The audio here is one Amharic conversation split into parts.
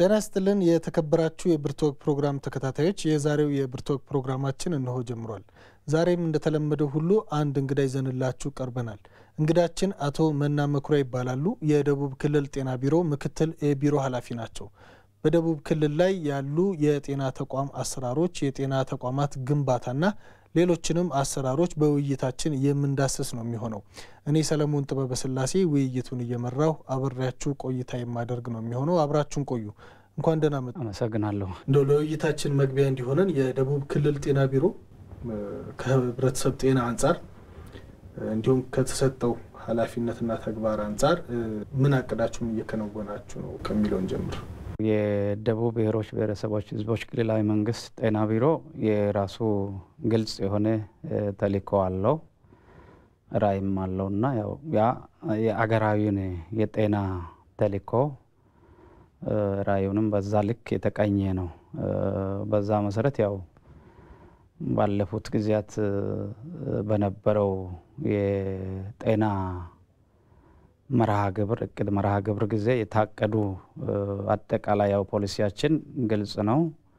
ጤና ይስጥልን የተከበራችሁ የብርቱወግ ፕሮግራም ተከታታዮች፣ የዛሬው የብርቱወግ ፕሮግራማችን እነሆ ጀምሯል። ዛሬም እንደተለመደው ሁሉ አንድ እንግዳ ይዘንላችሁ ቀርበናል። እንግዳችን አቶ መና መኩሪያ ይባላሉ። የደቡብ ክልል ጤና ቢሮ ምክትል የቢሮ ኃላፊ ናቸው። በደቡብ ክልል ላይ ያሉ የጤና ተቋም አሰራሮች፣ የጤና ተቋማት ግንባታና ሌሎችንም አሰራሮች በውይይታችን የምንዳስስ ነው የሚሆነው። እኔ ሰለሞን ጥበበ ስላሴ ውይይቱን እየመራው አብሬያችሁ ቆይታ የማደርግ ነው የሚሆነው። አብራችሁን ቆዩ። እንኳን ደህና መጡ። አመሰግናለሁ። እንደው ለውይይታችን መግቢያ እንዲሆነን የደቡብ ክልል ጤና ቢሮ ከህብረተሰብ ጤና አንጻር እንዲሁም ከተሰጠው ኃላፊነትና ተግባር አንጻር ምን አቅዳችሁን እየከናወናችሁ ነው ከሚለውን ጀምር። የደቡብ ብሔሮች ብሔረሰቦች ህዝቦች ክልላዊ መንግስት ጤና ቢሮ የራሱ ግልጽ የሆነ ተልዕኮ አለው፣ ራዕይም አለው እና ያው ያ የአገራዊውን የጤና ተልዕኮ ራዕዩንም በዛ ልክ የተቃኘ ነው። በዛ መሰረት ያው ባለፉት ጊዜያት በነበረው የጤና መርሃ ግብር እቅድ መርሃ ግብር ጊዜ የታቀዱ አጠቃላይ ያው ፖሊሲያችን ግልጽ ነው።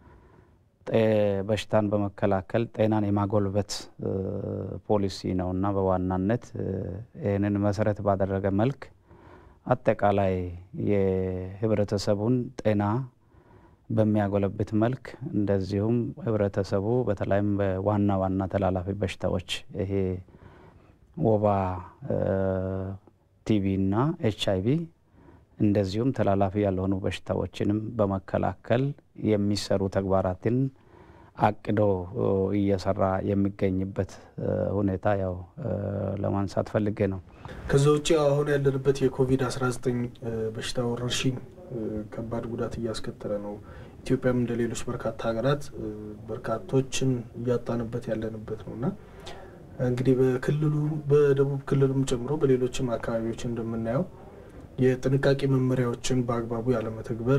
በሽታን በመከላከል ጤናን የማጎልበት ፖሊሲ ነው እና በዋናነት ይህንን መሰረት ባደረገ መልክ አጠቃላይ የህብረተሰቡን ጤና በሚያጎለብት መልክ እንደዚሁም ህብረተሰቡ በተለይም በዋና ዋና ተላላፊ በሽታዎች ይሄ ወባ ቲቪ እና ኤች አይቪ እንደዚሁም ተላላፊ ያልሆኑ በሽታዎችንም በመከላከል የሚሰሩ ተግባራትን አቅዶ እየሰራ የሚገኝበት ሁኔታ ያው ለማንሳት ፈልጌ ነው። ከዛ ውጭ አሁን ያለንበት የኮቪድ-19 በሽታ ወረርሽኝ ከባድ ጉዳት እያስከተለ ነው። ኢትዮጵያም እንደ ሌሎች በርካታ ሀገራት በርካቶችን እያጣንበት ያለንበት ነው እና እንግዲህ በክልሉ በደቡብ ክልልም ጨምሮ በሌሎችም አካባቢዎች እንደምናየው የጥንቃቄ መመሪያዎችን በአግባቡ ያለመተግበር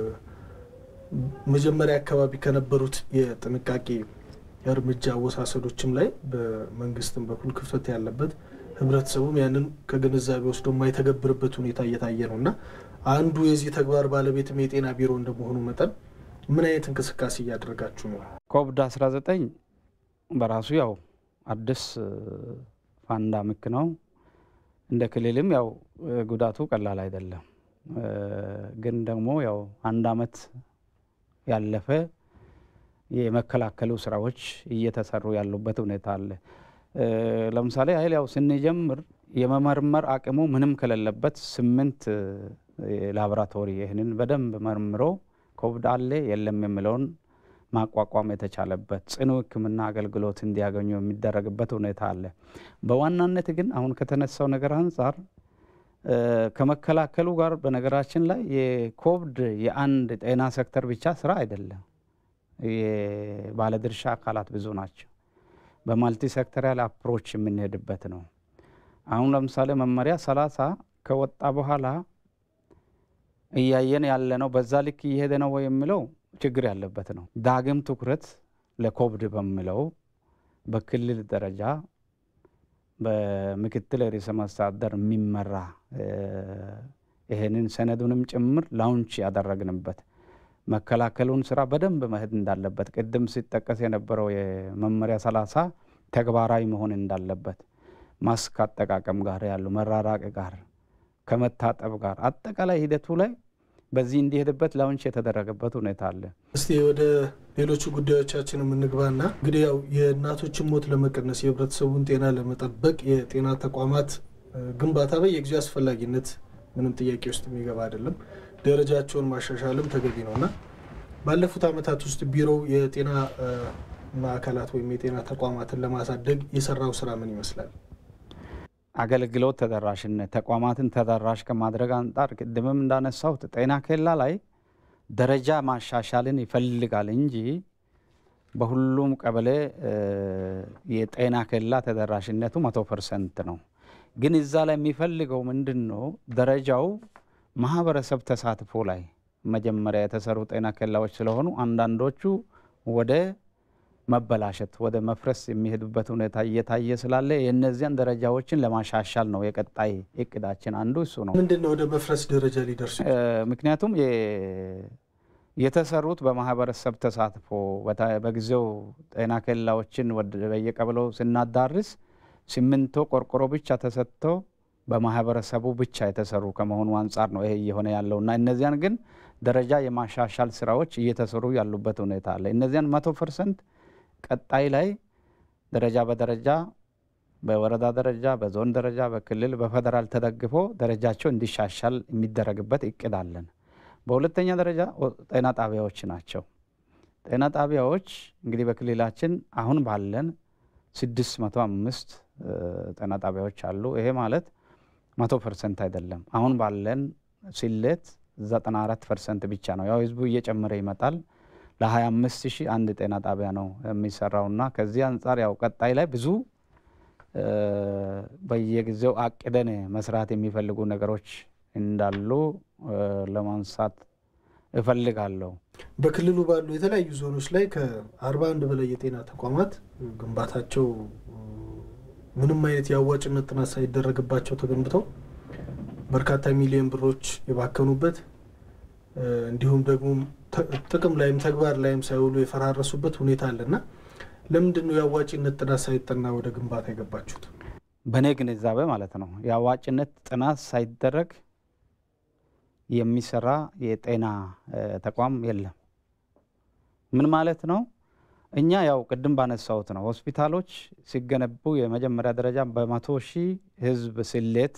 መጀመሪያ አካባቢ ከነበሩት የጥንቃቄ እርምጃ አወሳሰዶችም ላይ በመንግስትም በኩል ክፍተት ያለበት ህብረተሰቡም ያንን ከግንዛቤ ወስዶ የማይተገብርበት ሁኔታ እየታየ ነው እና አንዱ የዚህ ተግባር ባለቤትም የጤና ቢሮ እንደመሆኑ መጠን ምን አይነት እንቅስቃሴ እያደረጋችሁ ነው? ኮቪድ 19 በራሱ ያው አዲስ ፓንዳሚክ ነው። እንደ ክልልም ያው ጉዳቱ ቀላል አይደለም። ግን ደግሞ ያው አንድ አመት ያለፈ የመከላከሉ ስራዎች እየተሰሩ ያሉበት ሁኔታ አለ። ለምሳሌ ያህል ያው ስንጀምር የመመርመር አቅሙ ምንም ከሌለበት ስምንት ላቦራቶሪ ይህንን በደንብ መርምሮ ኮቪድ አለ የለም የሚለውን ማቋቋም የተቻለበት ጽኑ ሕክምና አገልግሎት እንዲያገኙ የሚደረግበት ሁኔታ አለ። በዋናነት ግን አሁን ከተነሳው ነገር አንጻር ከመከላከሉ ጋር በነገራችን ላይ የኮቪድ የአንድ ጤና ሴክተር ብቻ ስራ አይደለም። የባለድርሻ አካላት ብዙ ናቸው። በማልቲ ሴክተሪያል አፕሮች የምንሄድበት ነው። አሁን ለምሳሌ መመሪያ ሰላሳ ከወጣ በኋላ እያየን ያለ ነው። በዛ ልክ እየሄደ ነው ወይ የሚለው ችግር ያለበት ነው። ዳግም ትኩረት ለኮቪድ በሚለው በክልል ደረጃ በምክትል ርዕሰ መስተዳድር የሚመራ ይሄንን ሰነዱንም ጭምር ላውንች ያደረግንበት መከላከሉን ስራ በደንብ መሄድ እንዳለበት ቅድም ሲጠቀስ የነበረው የመመሪያ ሰላሳ ተግባራዊ መሆን እንዳለበት ማስክ አጠቃቀም ጋር ያሉ መራራቅ ጋር ከመታጠብ ጋር አጠቃላይ ሂደቱ ላይ በዚህ እንዲሄድበት ላውንች የተደረገበት ሁኔታ አለ። እስቲ ወደ ሌሎቹ ጉዳዮቻችን የምንግባና እንግዲህ ያው የእናቶችን ሞት ለመቀነስ የህብረተሰቡን ጤና ለመጠበቅ የጤና ተቋማት ግንባታ በየጊዜው አስፈላጊነት ምንም ጥያቄ ውስጥ የሚገባ አይደለም። ደረጃቸውን ማሻሻልም ተገቢ ነው እና ባለፉት ዓመታት ውስጥ ቢሮው የጤና ማዕከላት ወይም የጤና ተቋማትን ለማሳደግ የሰራው ስራ ምን ይመስላል? አገልግሎት ተደራሽነት ተቋማትን ተደራሽ ከማድረግ አንጻር ቅድምም እንዳነሳሁት ጤና ኬላ ላይ ደረጃ ማሻሻልን ይፈልጋል እንጂ በሁሉም ቀበሌ የጤና ኬላ ተደራሽነቱ መቶ ፐርሰንት ነው። ግን እዛ ላይ የሚፈልገው ምንድን ነው? ደረጃው ማህበረሰብ ተሳትፎ ላይ መጀመሪያ የተሰሩ ጤና ኬላዎች ስለሆኑ አንዳንዶቹ ወደ መበላሸት ወደ መፍረስ የሚሄዱበት ሁኔታ እየታየ ስላለ የእነዚያን ደረጃዎችን ለማሻሻል ነው የቀጣይ እቅዳችን አንዱ እሱ ነው። ምንድን ነው ወደ መፍረስ ደረጃ ሊደርሱ? ምክንያቱም የተሰሩት በማህበረሰብ ተሳትፎ በጊዜው ጤና ኬላዎችን በየቀበሌው ስናዳርስ ሲሚንቶ፣ ቆርቆሮ ብቻ ተሰጥቶ በማህበረሰቡ ብቻ የተሰሩ ከመሆኑ አንጻር ነው ይሄ እየሆነ ያለው እና እነዚያን ግን ደረጃ የማሻሻል ስራዎች እየተሰሩ ያሉበት ሁኔታ አለ። እነዚያን መቶ ፐርሰንት ቀጣይ ላይ ደረጃ በደረጃ በወረዳ ደረጃ፣ በዞን ደረጃ፣ በክልል፣ በፌደራል ተደግፎ ደረጃቸው እንዲሻሻል የሚደረግበት እቅድ አለን። በሁለተኛ ደረጃ ጤና ጣቢያዎች ናቸው። ጤና ጣቢያዎች እንግዲህ በክልላችን አሁን ባለን ስድስት መቶ አምስት ጤና ጣቢያዎች አሉ። ይሄ ማለት መቶ ፐርሰንት አይደለም። አሁን ባለን ስሌት ዘጠና አራት ፐርሰንት ብቻ ነው። ያው ህዝቡ እየጨመረ ይመጣል። ለሀያ አምስት ሺህ አንድ ጤና ጣቢያ ነው የሚሰራውና ከዚህ አንጻር ያው ቀጣይ ላይ ብዙ በየጊዜው አቅደን መስራት የሚፈልጉ ነገሮች እንዳሉ ለማንሳት እፈልጋለሁ። በክልሉ ባሉ የተለያዩ ዞኖች ላይ ከአርባ አንድ በላይ የጤና ተቋማት ግንባታቸው ምንም አይነት የአዋጭነት ጥናት ሳይደረግባቸው ተገንብተው በርካታ ሚሊዮን ብሮች የባከኑበት እንዲሁም ደግሞ ጥቅም ላይም ተግባር ላይም ሳይውሉ የፈራረሱበት ሁኔታ አለና ለምንድን ነው የአዋጭነት ጥናት ሳይጠና ወደ ግንባታ የገባችሁት? በእኔ ግንዛቤ ማለት ነው የአዋጭነት ጥናት ሳይደረግ የሚሰራ የጤና ተቋም የለም። ምን ማለት ነው? እኛ ያው ቅድም ባነሳሁት ነው ሆስፒታሎች ሲገነቡ የመጀመሪያ ደረጃ በመቶ ሺህ ህዝብ ስሌት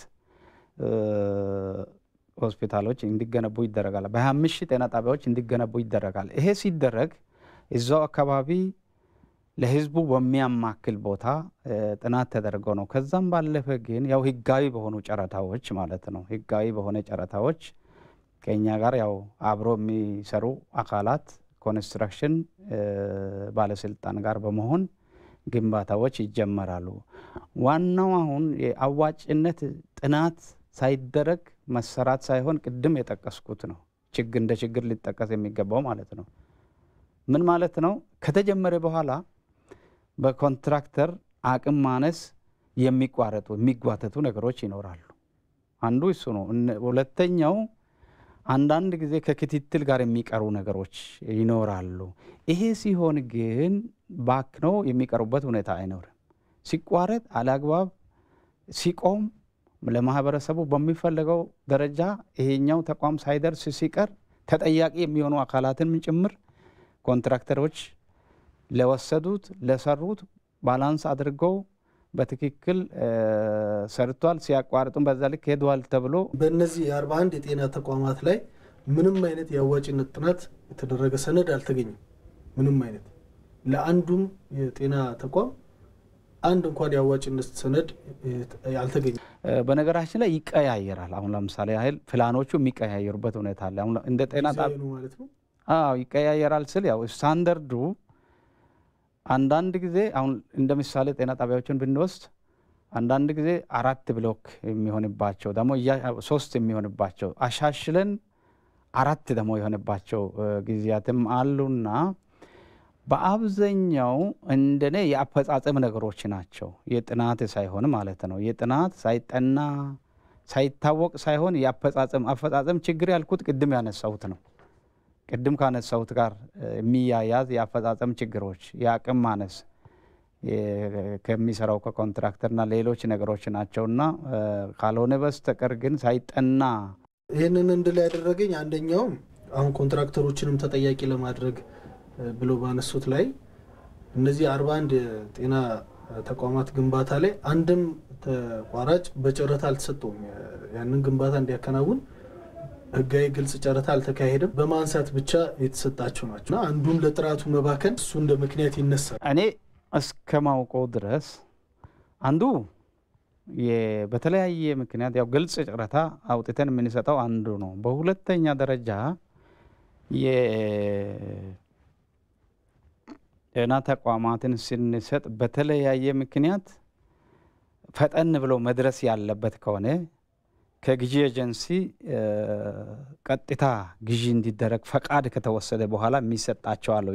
ሆስፒታሎች እንዲገነቡ ይደረጋል። በሀያ አምስት ሺህ ጤና ጣቢያዎች እንዲገነቡ ይደረጋል። ይሄ ሲደረግ እዛው አካባቢ ለህዝቡ በሚያማክል ቦታ ጥናት ተደርገው ነው። ከዛም ባለፈ ግን ያው ህጋዊ በሆኑ ጨረታዎች ማለት ነው ህጋዊ በሆነ ጨረታዎች ከኛ ጋር ያው አብሮ የሚሰሩ አካላት ኮንስትራክሽን ባለስልጣን ጋር በመሆን ግንባታዎች ይጀመራሉ። ዋናው አሁን የአዋጭነት ጥናት ሳይደረግ መሰራት ሳይሆን ቅድም የጠቀስኩት ነው ችግር እንደ ችግር ሊጠቀስ የሚገባው ማለት ነው። ምን ማለት ነው? ከተጀመረ በኋላ በኮንትራክተር አቅም ማነስ የሚቋረጡ የሚጓተቱ ነገሮች ይኖራሉ። አንዱ እሱ ነው። ሁለተኛው አንዳንድ ጊዜ ከክትትል ጋር የሚቀሩ ነገሮች ይኖራሉ። ይሄ ሲሆን ግን ባክነው የሚቀሩበት ሁኔታ አይኖርም። ሲቋረጥ አለአግባብ ሲቆም ለማህበረሰቡ በሚፈለገው ደረጃ ይሄኛው ተቋም ሳይደርስ ሲቀር ተጠያቂ የሚሆኑ አካላትን ጭምር ኮንትራክተሮች ለወሰዱት ለሰሩት ባላንስ አድርገው በትክክል ሰርቷል፣ ሲያቋርጡም በዛ ልክ ሄደዋል ተብሎ በእነዚህ የአርባ አንድ የጤና ተቋማት ላይ ምንም አይነት የአዋጭነት ጥናት የተደረገ ሰነድ አልተገኘም። ምንም አይነት ለአንዱም የጤና ተቋም አንድ እንኳን የአዋጭነት ሰነድ አልተገኘም። በነገራችን ላይ ይቀያየራል። አሁን ለምሳሌ ያህል ፕላኖቹ የሚቀያየሩበት ሁኔታ አለ። አሁን እንደ ጤና ዲዛይኑ ማለት ነው። አዎ ይቀያየራል ስል ያው ስታንዳርዱ አንዳንድ ጊዜ አሁን እንደ ምሳሌ ጤና ጣቢያዎችን ብንወስድ አንዳንድ ጊዜ አራት ብሎክ የሚሆንባቸው ደግሞ ሶስት የሚሆንባቸው አሻሽለን አራት ደግሞ የሆነባቸው ጊዜያትም አሉና በአብዛኛው እንደኔ የአፈጻጸም ነገሮች ናቸው። የጥናት ሳይሆን ማለት ነው። የጥናት ሳይጠና ሳይታወቅ ሳይሆን የአፈጻጸም አፈጻጸም ችግር ያልኩት ቅድም ያነሳሁት ነው። ቅድም ካነሳሁት ጋር የሚያያዝ የአፈጻጸም ችግሮች፣ የአቅም ማነስ ከሚሰራው ከኮንትራክተርና ሌሎች ነገሮች ናቸውና ካልሆነ በስተቀር ግን ሳይጠና ይህንን እንድል ያደረገኝ አንደኛውም አሁን ኮንትራክተሮችንም ተጠያቂ ለማድረግ ብሎ ባነሱት ላይ እነዚህ አርባ አንድ የጤና ተቋማት ግንባታ ላይ አንድም ተቋራጭ በጨረታ አልተሰጠውም። ያንን ግንባታ እንዲያከናውን ህጋዊ ግልጽ ጨረታ አልተካሄደም። በማንሳት ብቻ የተሰጣቸው ናቸው። አንዱም ለጥራቱ መባከን እሱ እንደ ምክንያት ይነሳል። እኔ እስከማውቀው ድረስ አንዱ በተለያየ ምክንያት ያው ግልጽ ጨረታ አውጥተን የምንሰጠው አንዱ ነው። በሁለተኛ ደረጃ ጤና ተቋማትን ስንሰጥ በተለያየ ምክንያት ፈጠን ብሎ መድረስ ያለበት ከሆነ ከግዢ ኤጀንሲ ቀጥታ ግዢ እንዲደረግ ፈቃድ ከተወሰደ በኋላ የሚሰጣቸው አለው።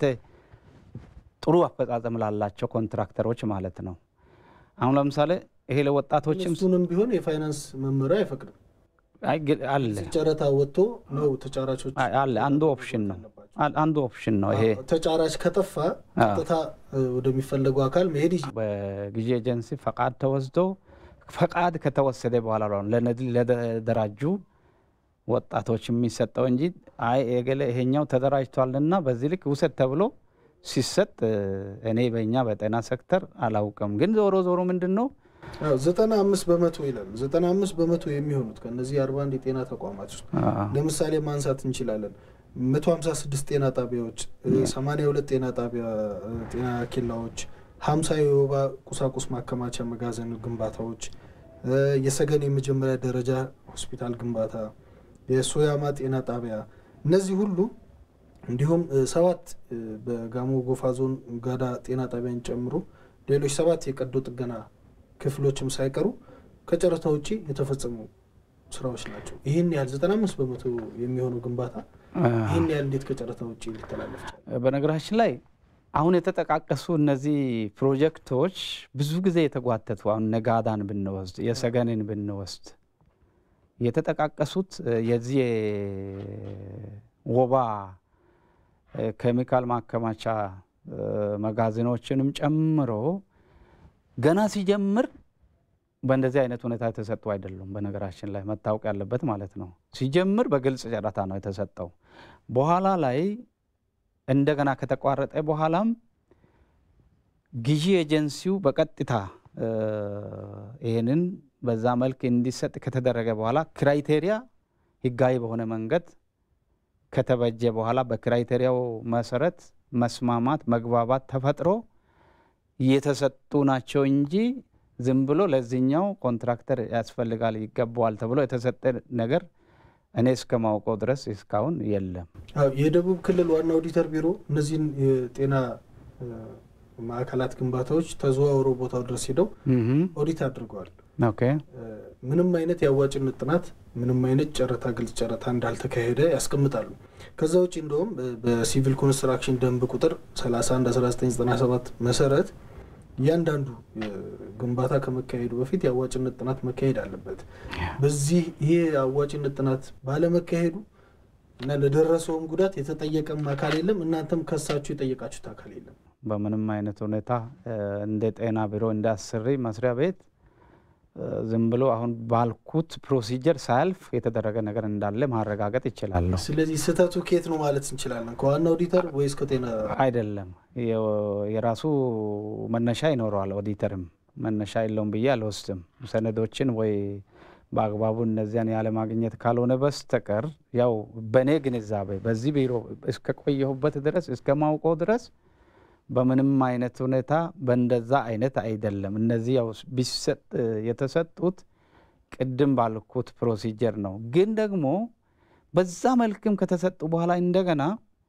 ጥሩ አፈጻጸም ላላቸው ኮንትራክተሮች ማለት ነው። አሁን ለምሳሌ ይሄ ለወጣቶችም እሱንም ቢሆን የፋይናንስ መመሪያ አይፈቅድም። አይ ግ- አለ ጨረታ ወጥቶ ነው ተጫራቾች አይ፣ አለ አንዱ ኦፕሽን ነው አ- አንዱ ኦፕሽን ነው ይሄ ተጫራች ከጠፋ ቀጥታ እ፣ ወደሚፈለገው አካል መሄድ ይችላል። በጊዜ ኤጀንሲ ፈቃድ ተወስዶ ፈቃድ ከተወሰደ በኋላ ነው ለነዚህ ለተደራጁ ወጣቶች የሚሰጠው እንጂ አይ የገለ ይሄኛው ተደራጅቷልና በዚህ ልክ ውሰድ ተብሎ ሲሰጥ እ፣ እኔ በእኛ በጤና ሴክተር አላውቅም። ግን ዞሮ ዞሮ ምንድን ነው አዎ፣ ዘጠና አምስት በመቶ ይላል። ዘጠና አምስት በመቶ የሚሆኑት ከእነዚህ አርባ አንድ የጤና ተቋማት ውስጥ አ፣ ለምሳሌ ማንሳት እንችላለን። መቶ ሀምሳ ስድስት ጤና ጣቢያዎች፣ ሰማኒያ ሁለት ጤና ጣቢያ እ፣ ጤና ኬላዎች፣ ሀምሳ የወባ ቁሳቁስ ማከማቻ መጋዘን ግንባታዎች፣ እ፣ የሰገን የመጀመሪያ ደረጃ ሆስፒታል ግንባታ፣ የሶያማ ጤና ጣቢያ እነዚህ ሁሉ እንዲሁም እ፣ ሰባት እ፣ በጋሞ ጎፋ ዞን ጋዳ ጤና ጣቢያን ጨምሮ ሌሎች ሰባት የቀዶ ጥገና ክፍሎችም ሳይቀሩ ከጨረታ ውጭ የተፈጸሙ ስራዎች ናቸው። ይህን ያህል ዘጠና አምስት በመቶ የሚሆነው ግንባታ አ፣ ይህን ያህል እንዴት ከጨረታ ውጭ ሊተላለፍ ቻለ? በነገራችን ላይ አሁን የተጠቃቀሱ እነዚህ ፕሮጀክቶች ብዙ ጊዜ የተጓተቱ አሁን ነጋዳን ብንወስድ የሰገንን ብንወስድ የተጠቃቀሱት እ፣ የዚህ ወባ እ፣ ኬሚካል ማከማቻ እ፣ መጋዘኖችንም ጨምሮ ገና ሲጀምር በእንደዚህ አይነት ሁኔታ የተሰጡ አይደሉም። በነገራችን ላይ መታወቅ ያለበት ማለት ነው። ሲጀምር በግልጽ ጨረታ ነው የተሰጠው። በኋላ ላይ እንደገና ከተቋረጠ በኋላም ግዢ ኤጀንሲው በቀጥታ እ፣ ይህንን በዛ መልክ እንዲሰጥ ከተደረገ በኋላ ክራይቴሪያ ህጋዊ በሆነ መንገድ ከተበጀ በኋላ በክራይቴሪያው መሰረት መስማማት፣ መግባባት ተፈጥሮ የተሰጡ ናቸው እንጂ ዝም ብሎ ለዚህኛው ኮንትራክተር ያስፈልጋል ይገባዋል ተብሎ የተሰጠ ነገር እኔ እስከማውቀው ድረስ እስካሁን የለም። አዎ፣ የደቡብ ክልል ዋና ኦዲተር ቢሮ እነዚህን የጤና እ፣ ማዕከላት ግንባታዎች ተዘዋውረው ቦታው ድረስ ሄደው ኦዲት አድርገዋል። ኦኬ እ፣ ምንም አይነት የአዋጭነት ጥናት፣ ምንም አይነት ጨረታ፣ ግልጽ ጨረታ እንዳልተካሄደ ያስቀምጣሉ። ከዛ ውጭ እንደውም በ- በሲቪል ኮንስትራክሽን ደንብ ቁጥር 31 1997 መሰረት እያንዳንዱ እ፣ ግንባታ ከመካሄዱ በፊት የአዋጭነት ጥናት መካሄድ አለበት። በዚህ ይሄ የአዋጭነት ጥናት ባለመካሄዱ እና ለደረሰውም ጉዳት የተጠየቀም አካል የለም። እናንተም ከሳችሁ የጠየቃችሁት አካል የለም። በምንም አይነት ሁኔታ እ፣ እንደ ጤና ቢሮ እንደ አሰሪ መስሪያ ቤት እ፣ ዝም ብሎ አሁን ባልኩት ፕሮሲጀር ሳያልፍ የተደረገ ነገር እንዳለ ማረጋገጥ ይችላለሁ። ስለዚህ ስህተቱ ከየት ነው ማለት እንችላለን? ከዋና ኦዲተር ወይስ ከጤና? አይደለም የ- የራሱ መነሻ ይኖረዋል። ኦዲተርም መነሻ የለውም ብዬ አልወስድም። ሰነዶችን ወይ በአግባቡ እነዚያን ያለማግኘት ካልሆነ በስተቀር ያው በእኔ ግንዛቤ በዚህ ቢሮ እስከቆየሁበት ድረስ እስከማውቀው ድረስ በምንም አይነት ሁኔታ በእንደዛ አይነት አይደለም። እነዚህ ያው ቢሰጥ የተሰጡት ቅድም ባልኩት ፕሮሲጀር ነው። ግን ደግሞ በዛ መልክም ከተሰጡ በኋላ እንደገና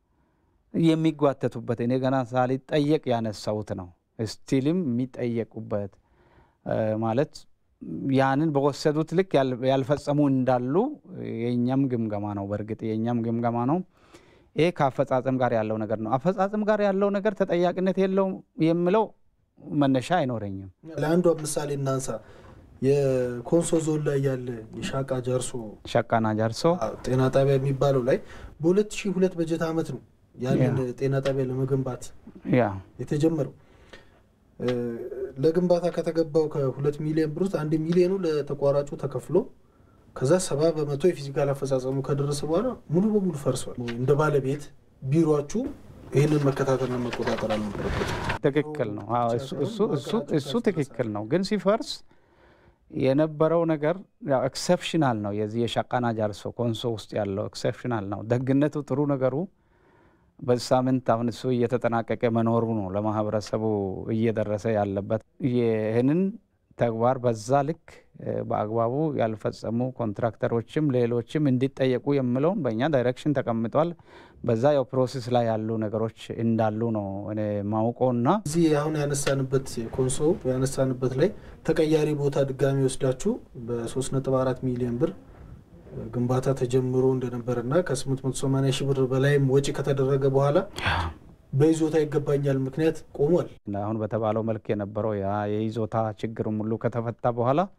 የሚጓተቱበት እኔ ገና ሳልጠየቅ ያነሳሁት ነው። ስቲልም የሚጠየቁበት እ፣ ማለት ያንን በወሰዱት ልክ ያል- ያልፈጸሙ እንዳሉ የእኛም ግምገማ ነው። በእርግጥ የእኛም ግምገማ ነው። ይሄ ከአፈጻጸም ጋር ያለው ነገር ነው። አፈጻጸም ጋር ያለው ነገር ተጠያቂነት የለውም የምለው መነሻ አይኖረኝም። ለአንዷ ምሳሌ እናንሳ። የኮንሶ ዞን ላይ ያለ የሻቃ ጃርሶ ሸቃና ጃርሶ ጤና ጣቢያ የሚባለው ላይ በ2002 በጀት ዓመት ነው ያንን ጤና ጣቢያ ለመገንባት ያ የተጀመረው። እ፣ ለግንባታ ከተገባው ከሁለት ሚሊዮን ብር ውስጥ አንድ ሚሊዮኑ ለተቋራጩ ተከፍሎ ከዛ ሰባ በመቶ የፊዚካል አፈጻጸሙ ከደረሰ በኋላ ሙሉ በሙሉ ፈርሷል። እንደ ባለቤት ቢሮችሁ ይህንን መከታተልና መቆጣጠር አልነበረበት። ትክክል ነው። አዎ፣ እሱ- እሱ- እሱ- እሱ ትክክል ነው። ግን ሲፈርስ የነበረው ነገር ያው ኤክሰፕሽናል ነው። የዚህ የሻቃና ጃርሶ ኮንሶ ውስጥ ያለው ኤክሰፕሽናል ነው። ደግነቱ ጥሩ ነገሩ በዚህ ሳምንት አሁን እሱ እየተጠናቀቀ መኖሩ ነው ለማህበረሰቡ እየደረሰ ያለበት። ይህንን ተግባር በዛ ልክ እ፣ በአግባቡ ያልፈጸሙ ኮንትራክተሮችም ሌሎችም እንዲጠየቁ የምለውም በእኛ ዳይሬክሽን ተቀምጧል። በዛ ያው ፕሮሴስ ላይ ያሉ ነገሮች እንዳሉ ነው እኔ ማውቀውና እዚህ አሁን ያነሳንበት የኮንሶ ያነሳንበት ላይ ተቀያሪ ቦታ ድጋሚ ወስዳችሁ በ3.4 ሚሊዮን ብር ግንባታ ተጀምሮ እንደነበርና ከ880 ሺህ ብር በላይም ወጪ ከተደረገ በኋላ በይዞታ ይገባኛል ምክንያት ቆሟል። እና አሁን በተባለው መልክ የነበረው ያ የይዞታ ችግርም ሁሉ ከተፈታ በኋላ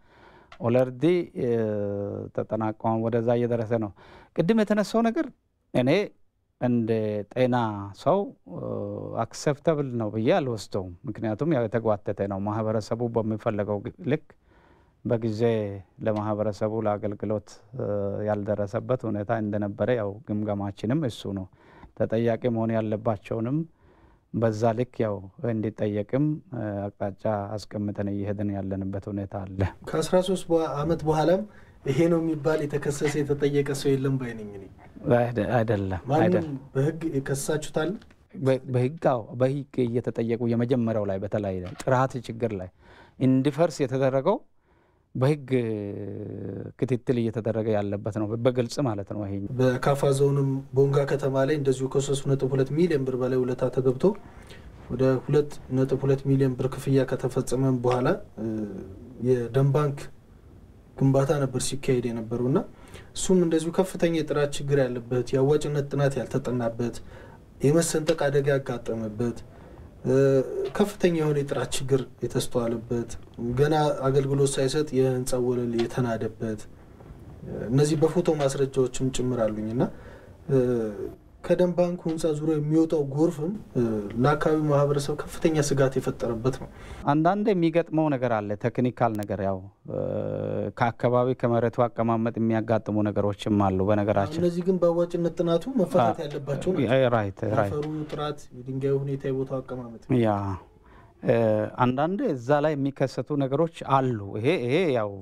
ኦለርዲ ተጠናቀ ወደዛ እየደረሰ ነው። ቅድም የተነሳው ነገር እኔ እንደ ጤና ሰው አክሰፕተብል ነው ብዬ አልወስደውም። ምክንያቱም ያው የተጓተተ ነው። ማህበረሰቡ በሚፈለገው ልክ በጊዜ ለማህበረሰቡ ለአገልግሎት ያልደረሰበት ሁኔታ እንደነበረ ያው ግምገማችንም እሱ ነው። ተጠያቂ መሆን ያለባቸውንም በዛ ልክ ያው እንዲጠየቅም አቅጣጫ አስቀምጠን እየሄድን ያለንበት ሁኔታ አለ። ከአስራ ሶስት ዓመት በኋላም ይሄ ነው የሚባል የተከሰሰ የተጠየቀ ሰው የለም ባይነኝ እኔ አይደለም ማንም በህግ የከሳችሁታል? በህግ አዎ፣ በህግ እየተጠየቁ የመጀመሪያው ላይ በተለይ ጥራት ችግር ላይ እንዲፈርስ የተደረገው በህግ ክትትል እየተደረገ ያለበት ነው፣ በግልጽ ማለት ነው። ይሄ በካፋ ዞንም ቦንጋ ከተማ ላይ እንደዚሁ ከሶስት ነጥብ ሁለት ሚሊዮን ብር በላይ ውለታ ተገብቶ ወደ ሁለት ነጥብ ሁለት ሚሊዮን ብር ክፍያ ከተፈጸመ በኋላ የደም ባንክ ግንባታ ነበር ሲካሄድ የነበረው እና እሱም እንደዚሁ ከፍተኛ የጥራት ችግር ያለበት የአዋጭነት ጥናት ያልተጠናበት የመሰንጠቅ አደጋ ያጋጠመበት ከፍተኛ የሆነ የጥራት ችግር የተስተዋለበት ገና አገልግሎት ሳይሰጥ የህንፃ ወለል የተናደበት እነዚህ በፎቶ ማስረጃዎችም ጭምር አሉኝ እና ከደም ባንኩ ህንፃ ዙሪያ የሚወጣው ጎርፍም ለአካባቢው ማህበረሰብ ከፍተኛ ስጋት የፈጠረበት ነው። አንዳንድ የሚገጥመው ነገር አለ፣ ቴክኒካል ነገር ያው ከአካባቢ ከመሬቱ አቀማመጥ የሚያጋጥሙ ነገሮችም አሉ። በነገራችን እነዚህ ግን በአዋጭነት ጥናቱ መፈታት ያለባቸው ራይት ራይት አፈሩ ጥራት፣ የድንጋዩ ሁኔታ፣ የቦታው አቀማመጥ ያ አንዳንድ እዛ ላይ የሚከሰቱ ነገሮች አሉ። ይሄ ይሄ ያው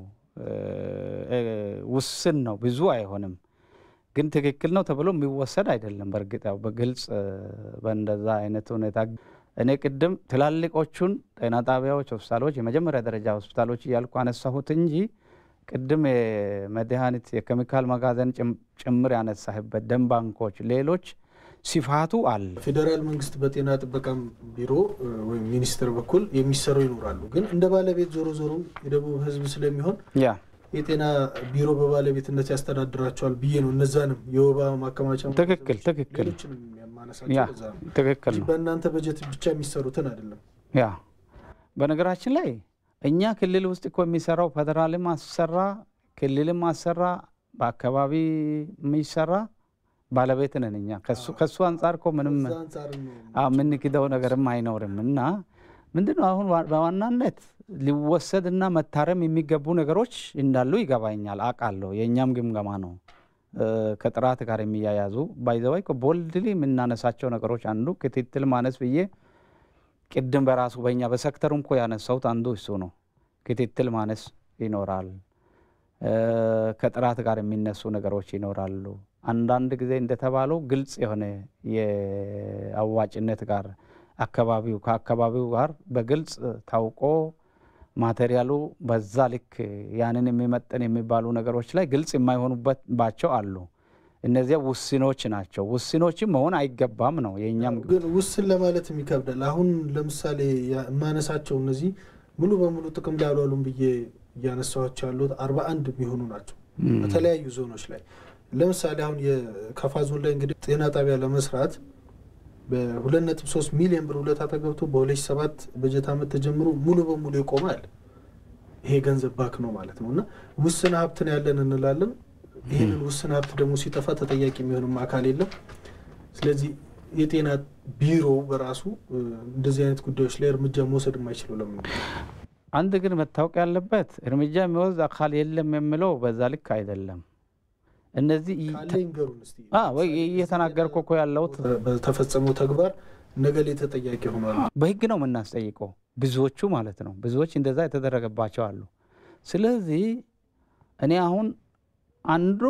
ውስን ነው፣ ብዙ አይሆንም ግን ትክክል ነው ተብሎ የሚወሰድ አይደለም። በእርግጥ ያው በግልጽ በእንደዛ አይነት ሁኔታ እኔ ቅድም ትላልቆቹን ጤና ጣቢያዎች፣ ሆስፒታሎች፣ የመጀመሪያ ደረጃ ሆስፒታሎች እያልኩ አነሳሁት እንጂ ቅድም የመድኃኒት የኬሚካል መጋዘን ጭምር ያነሳህበት ደም ባንኮች፣ ሌሎች ሲፋቱ አለ። ፌዴራል መንግስት በጤና ጥበቃ ቢሮ ወይም ሚኒስቴር በኩል የሚሰሩ ይኖራሉ። ግን እንደ ባለቤት ዞሮ ዞሮ የደቡብ ህዝብ ስለሚሆን ያ የጤና ቢሮ በባለቤትነት ያስተዳድራቸዋል ብዬ ነው። እነዛንም የወባ ማከማቻ ትክክል ትክክል ሌሎችንም የማነሳቸው ያ ለዛ ነው ትክክል እንጂ ነው። በእናንተ በጀት ብቻ የሚሰሩትን አይደለም። ያ በነገራችን ላይ እኛ ክልል ውስጥ እኮ የሚሰራው ፌዴራልም አሰራ ክልልም አሰራ በአካባቢ የሚሰራ ባለቤት ነን እኛ። ከሱ- ከሱ አንጻር እኮ ምንም ከዛ አንጻር ነው አዎ፣ የምንክደው ነገርም አይኖርም እና ምንድነው አሁን ዋ- በዋናነት ሊወሰድ እና መታረም የሚገቡ ነገሮች እንዳሉ ይገባኛል፣ አውቃለሁ። የእኛም ግምገማ ነው እ፣ ከጥራት ጋር የሚያያዙ ባይዘዋይ ቦልድሊ የምናነሳቸው ነገሮች አንዱ ክትትል ማነስ ብዬ ቅድም በራሱ በእኛ በሴክተሩ እኮ ያነሳሁት አንዱ እሱ ነው። ክትትል ማነስ ይኖራል። እ፣ ከጥራት ጋር የሚነሱ ነገሮች ይኖራሉ። አንዳንድ ጊዜ እንደተባለው ግልጽ የሆነ የአዋጭነት ጋር አካባቢው ከአካባቢው ጋር በግልጽ ታውቆ ማቴሪያሉ በዛ ልክ ያንን የሚመጥን የሚባሉ ነገሮች ላይ ግልጽ የማይሆኑበት ባቸው አሉ። እነዚያ ውስኖች ናቸው። ውስኖችም መሆን አይገባም ነው የእኛም ግን ውስን ለማለት ይከብዳል። አሁን ለምሳሌ ያ- የማነሳቸው እነዚህ ሙሉ በሙሉ ጥቅም ላይ አልዋሉም ብዬ እያነሳኋቸው ያሉት አርባ አንድ የሚሆኑ ናቸው በተለያዩ ዞኖች ላይ ለምሳሌ አሁን የከፋ ዞን ላይ እንግዲህ ጤና ጣቢያ ለመስራት በሁለት ነጥብ ሶስት ሚሊዮን ብር ውለታ ተገብቶ በሁለት ሺህ ሰባት በጀት ዓመት ተጀምሮ ሙሉ በሙሉ ይቆማል። ይሄ ገንዘብ ባክ ነው ማለት ነው እና ውስን ሀብት ነው ያለን እንላለን። ይህንን ውስን ሀብት ደግሞ ሲጠፋ ተጠያቂ የሚሆንም አካል የለም። ስለዚህ የጤና ቢሮ በራሱ እ፣ እንደዚህ አይነት ጉዳዮች ላይ እርምጃ መውሰድ የማይችለው ለምን ነው? አንድ ግን መታወቅ ያለበት እርምጃ የሚወስድ አካል የለም የሚለው በዛ ልክ አይደለም። እነዚህ ይ- ካለ ይንገሩን እስቲ። አ፣ ወይ እየተናገርኩ እኮ ያለሁት በ- በተፈጸመው ተግባር ነገሌ ተጠያቂ ሆኗል። በህግ ነው የምናስጠይቀው። ብዙዎቹ ማለት ነው ብዙዎች እንደዛ የተደረገባቸው አሉ። ስለዚህ እኔ አሁን አንዱ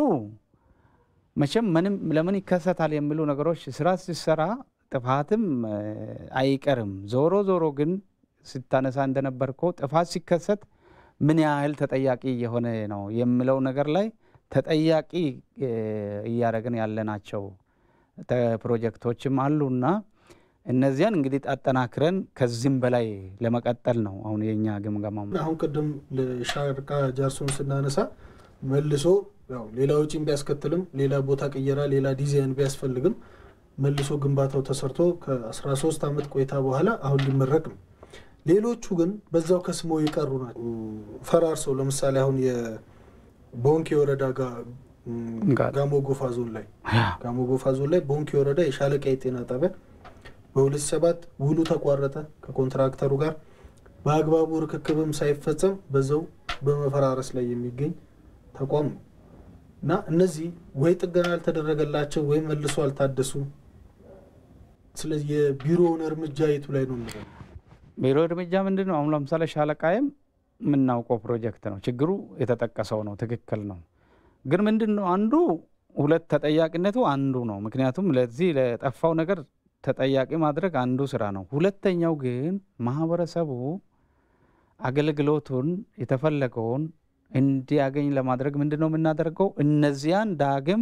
መቼም ምንም ለምን ይከሰታል የሚሉ ነገሮች ስራ ሲሰራ ጥፋትም እ፣ አይቀርም። ዞሮ ዞሮ ግን ስታነሳ እንደነበርከው ጥፋት ሲከሰት ምን ያህል ተጠያቂ እየሆነ ነው የሚለው ነገር ላይ ተጠያቂ እ፣ እያደረግን ያለናቸው ተ- ፕሮጀክቶችም አሉና እነዚያን እንግዲህ አጠናክረን ከዚህም በላይ ለመቀጠል ነው አሁን የእኛ ግምገማ። አሁን ቅድም ለሻርቃ ጃርሶን ስናነሳ መልሶ ያው ሌላ ውጪም ቢያስከትልም ሌላ ቦታ ቅየራ፣ ሌላ ዲዛይን ቢያስፈልግም መልሶ ግንባታው ተሰርቶ ከ13 ዓመት ቆይታ በኋላ አሁን ሊመረቅ ነው። ሌሎቹ ግን በዛው ከስሞ የቀሩ ናቸው። ፈራርሰው ለምሳሌ አሁን የቦንኬ ወረዳ ጋር ጋሞ ጎፋ ዞን ላይ ጋሞ ጎፋ ዞን ላይ ቦንኬ ወረዳ የሻለቃ የጤና ጣቢያ በሁለት ሰባት ውሉ ተቋረጠ ከኮንትራክተሩ ጋር በአግባቡ ርክክብም ሳይፈጸም በዛው በመፈራረስ ላይ የሚገኝ ተቋም ነው እና እነዚህ ወይ ጥገና ያልተደረገላቸው ወይ መልሶ አልታደሱ። ስለዚህ የቢሮውን እርምጃ የቱ ላይ ነው የምለው? ቢሮ እርምጃ ምንድን ነው? አሁን ለምሳሌ ሻለቃይም የምናውቀው ፕሮጀክት ነው። ችግሩ የተጠቀሰው ነው፣ ትክክል ነው። ግን ምንድን ነው አንዱ ሁለት ተጠያቂነቱ አንዱ ነው። ምክንያቱም ለዚህ ለጠፋው ነገር ተጠያቂ ማድረግ አንዱ ስራ ነው። ሁለተኛው ግን ማህበረሰቡ አገልግሎቱን የተፈለገውን እንዲያገኝ ለማድረግ ምንድን ነው የምናደርገው? እነዚያን ዳግም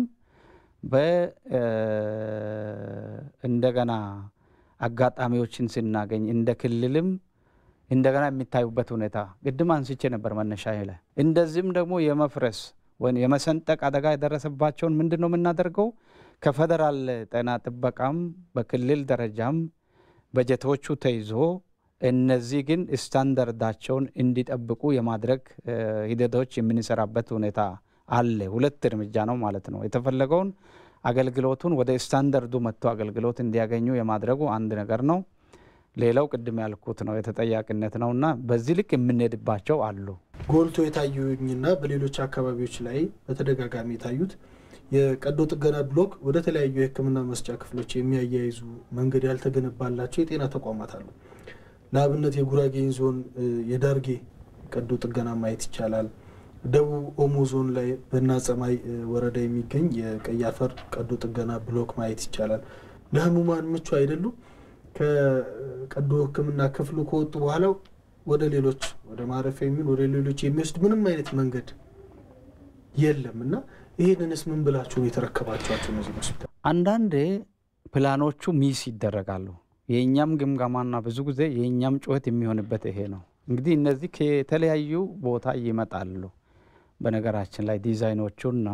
እንደገና አጋጣሚዎችን ስናገኝ እንደ ክልልም እንደገና የሚታዩበት ሁኔታ ቅድም አንስቼ ነበር መነሻ ላይ እንደዚህም ደግሞ የመፍረስ ወይም የመሰንጠቅ አደጋ የደረሰባቸውን ምንድን ነው የምናደርገው? ከፌደራል ጤና ጥበቃም በክልል ደረጃም በጀቶቹ ተይዞ እነዚህ ግን ስታንዳርዳቸውን እንዲጠብቁ የማድረግ ሂደቶች የምንሰራበት ሁኔታ አለ። ሁለት እርምጃ ነው ማለት ነው። የተፈለገውን አገልግሎቱን ወደ ስታንዳርዱ መጥቶ አገልግሎት እንዲያገኙ የማድረጉ አንድ ነገር ነው። ሌላው ቅድም ያልኩት ነው የተጠያቂነት ነው እና በዚህ ልክ የምንሄድባቸው አሉ። ጎልቶ የታዩኝና በሌሎች አካባቢዎች ላይ በተደጋጋሚ የታዩት የቀዶ ጥገና ብሎክ ወደ ተለያዩ የሕክምና መስጫ ክፍሎች የሚያያይዙ መንገድ ያልተገነባላቸው የጤና ተቋማት አሉ። ለአብነት የጉራጌን ዞን የዳርጌ ቀዶ ጥገና ማየት ይቻላል። ደቡብ ኦሞ ዞን ላይ በናጸማይ ወረዳ የሚገኝ የቀይ አፈር ቀዶ ጥገና ብሎክ ማየት ይቻላል። ለህሙማን ምቹ አይደሉም። ከቀዶ ሕክምና ክፍሉ ከወጡ በኋላ ወደ ሌሎች ወደ ማረፊያ የሚሆን ወደ ሌሎች የሚወስድ ምንም አይነት መንገድ የለም እና ይህንንስ ምን ብላችሁ ነው የተረከባችኋቸው? እነዚህ ሆስፒታል አንዳንዴ ፕላኖቹ ሚስ ይደረጋሉ። የእኛም ግምገማና ብዙ ጊዜ የእኛም ጩኸት የሚሆንበት ይሄ ነው። እንግዲህ እነዚህ ከተለያዩ ቦታ ይመጣሉ። በነገራችን ላይ ዲዛይኖቹና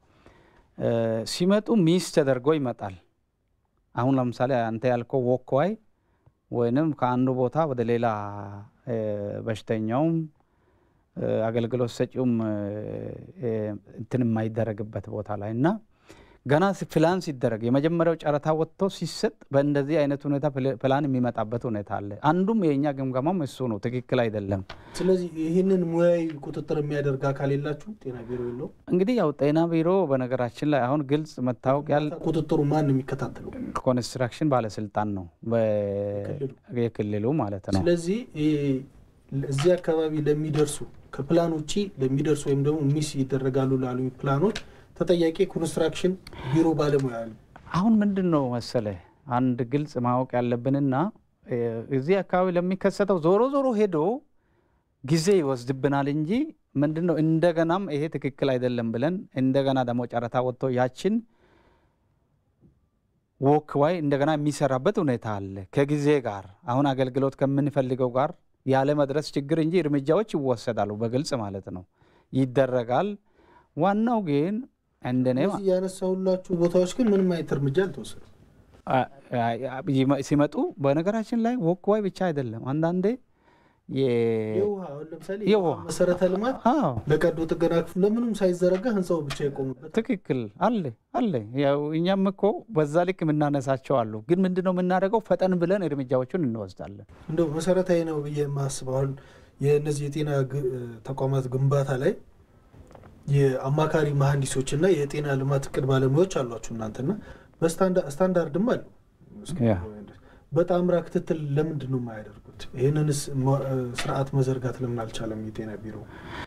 ሲመጡ ሚስ ተደርጎ ይመጣል። አሁን ለምሳሌ አንተ ያልከው ወክዋይ ወይንም ከአንዱ ቦታ ወደ ሌላ በሽተኛውም አገልግሎት ሰጪውም እንትን የማይደረግበት ቦታ ላይ እና ገና ፕላን ሲደረግ የመጀመሪያው ጨረታ ወጥቶ ሲሰጥ በእንደዚህ አይነት ሁኔታ ፕላን የሚመጣበት ሁኔታ አለ። አንዱም የእኛ ግምገማም እሱ ነው፣ ትክክል አይደለም። ስለዚህ ይህንን ሙያዊ ቁጥጥር የሚያደርግ አካል የላችሁ? ጤና ቢሮ የለው? እንግዲህ ያው ጤና ቢሮ በነገራችን ላይ አሁን ግልጽ መታወቅ ያለ ቁጥጥሩ ማን ነው የሚከታተለው? ኮንስትራክሽን ባለስልጣን ነው የክልሉ ማለት ነው። ስለዚህ እዚህ አካባቢ ለሚደርሱ ከፕላን ውጭ ለሚደርሱ ወይም ደግሞ ሚስ ይደረጋሉ ላሉ ፕላኖች ተጠያቂ ኮንስትራክሽን ቢሮ ባለሙያ ነው። አሁን ምንድን ነው መሰለ አንድ ግልጽ ማወቅ ያለብንና እዚህ አካባቢ ለሚከሰተው ዞሮ ዞሮ ሄዶ ጊዜ ይወስድብናል እንጂ ምንድን ነው እንደገናም ይሄ ትክክል አይደለም ብለን እንደገና ደግሞ ጨረታ ወጥቶ ያችን ወክ ዋይ እንደገና የሚሰራበት ሁኔታ አለ። ከጊዜ ጋር አሁን አገልግሎት ከምንፈልገው ጋር ያለ መድረስ ችግር እንጂ እርምጃዎች ይወሰዳሉ። በግልጽ ማለት ነው ይደረጋል። ዋናው ግን እንደኔ እነዚህ ያነሳሁላችሁ ቦታዎች ግን ምንም አይነት እርምጃ አልተወሰደም። ሲመጡ በነገራችን ላይ ወክ ዋይ ብቻ አይደለም አንዳንዴ የውሃ አሁን ለምሳሌ የውሃ መሰረተ ልማት ለቀዶ ጥገና ክፍል ለምንም ሳይዘረጋ ህንፃው ብቻ የቆሙበት ትክክል አለ አለ። ያው እኛም እኮ በዛ ልክ የምናነሳቸው አሉ። ግን ምንድን ነው የምናደርገው? ፈጠን ብለን እርምጃዎቹን እንወስዳለን። እንደው መሰረታዊ ነው ብዬ የማስበው አሁን የእነዚህ የጤና ተቋማት ግንባታ ላይ የአማካሪ መሀንዲሶች እና የጤና ልማት እቅድ ባለሙያዎች አሏችሁ እናንተና በስታንዳርድም አሉ። በጣምራ ክትትል ለምንድን ነው የማያደርጉት? ይህንንስ ስርዓት መዘርጋት ለምን አልቻለም የጤና ቢሮ?